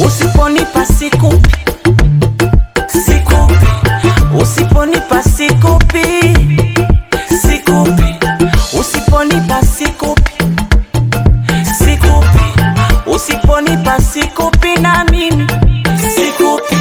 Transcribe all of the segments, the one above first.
usiponipa sikupi sikupi usiponipa sikupi sikupi usiponipa sikupi sikupi usiponipa sikupi na mimi sikupi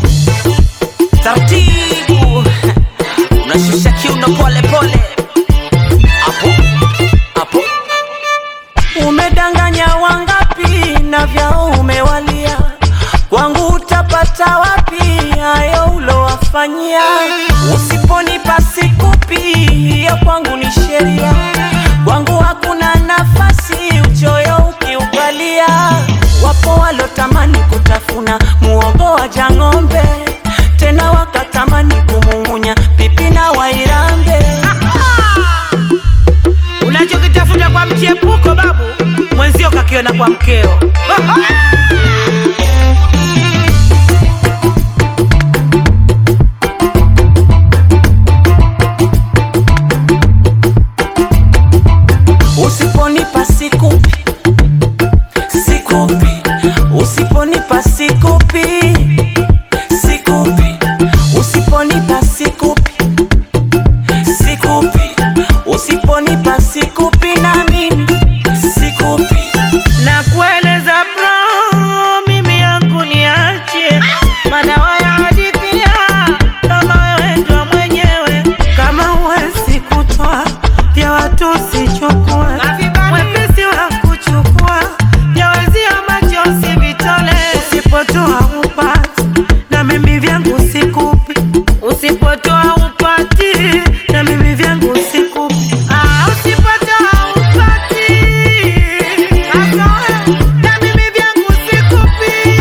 taratibu unashusha kiuno pole pole hapo hapo umedanganya wangapi na vyao umewalia kwangu utapata wapi hayo ulowafanyia usiponipa sikupi ya kwangu ni sheria kwangu hakuna nafasi uchoyo ukiukalia wapo walotamani kutafuna muogo wa jang'ombe tena wakatamani kumung'unya pipi na wairambe Unachokitafuta kwa mchepuko babu, mwenzio kakiona kwa mkeo. usiponipa sikupi sikupi usiponipa sikupi sikupi usiponipa sikupi sikupi usiponipa sikupi na mimi sikupi na kueleza bro, mimi yangu niache madawa ya hadithia, kama wewe ndo mwenyewe, kama huwezi kutoa vya watu usichukue, mwepesi wa kuchukua vya wezio macho usivitole, usipotoa upati na mimi vyangu sikupi, usipotoa upati na mimi vyangu sikupi, ah, usipotoa upati na mimi vyangu sikupi,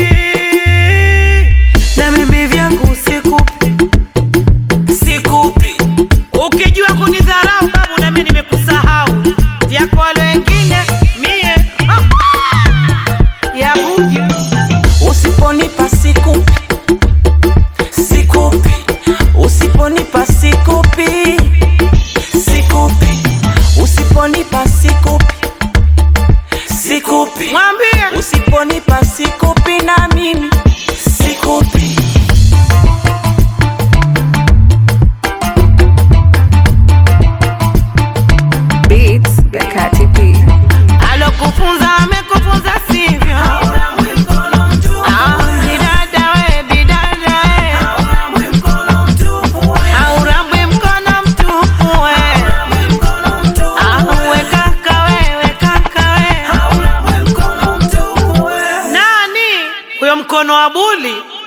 na mimi vyangu sikupi. sikupi Ukijua kunidharau babu, na mimi nimekusahau. Vyako wale wengine mie ah, ya buju usiponipa sikupi sikupi usiponipa sikupi sikupi usiponipa sikupi sikupi mwambie usiponipa sikupi na mimi sikupi Beats by Kati P. alokufunza amekufunza sivyo? Ah, bidada we, bidada we. Haurambwi mkono mtupu we. Ah, we kaka we, we kaka we. Nani huyo mkono wa buli?